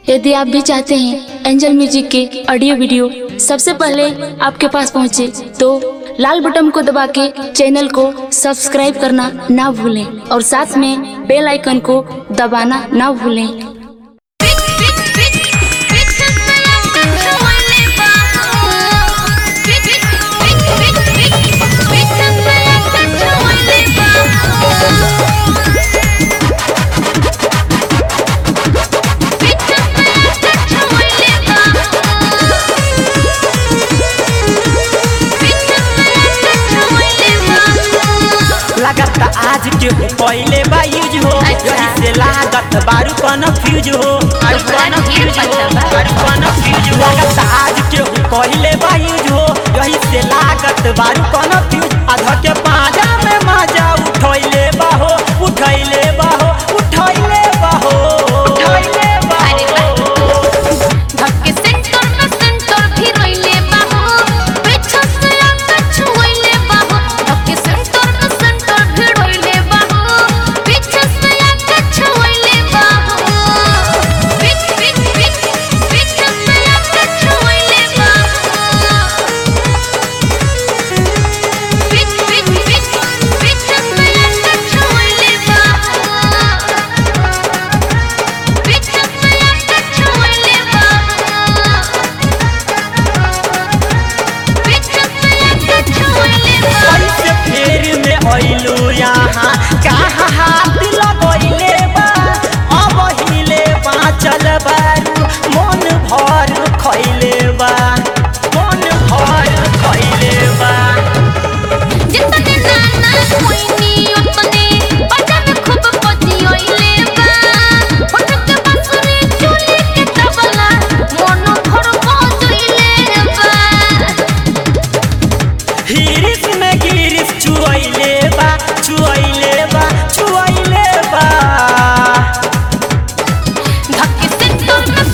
यदि आप भी चाहते हैं एंजल म्यूजिक के ऑडियो वीडियो सबसे पहले आपके पास पहुंचे तो लाल बटन को दबा के चैनल को सब्सक्राइब करना ना भूलें और साथ में बेल आइकन को दबाना ना भूलें लागत आज के हो पहले बा यूज हो अच्छा। यही से लागत बारू कन्फ्यूज हो बारू तोहरा ढेर कन्फ्यूज हो पता बा। बारू कन्फ्यूज हो लागत आज के हो पहले बा यूज हो यही से लागत बारू कन्फ्यूज आधा के पाजा में मजा उठैले बा हो उठैले बा हो उठैले बा हो उठैले बा अरे हो कैसे फेर में अइलू यहाँ कहाँ हाथ लगैले बा अब हिले बाँचल बारू मन भर खैले बा मन भर खैले बा हिरिस में गिरिस छुअइले बा छुअइले बा छुअइले बा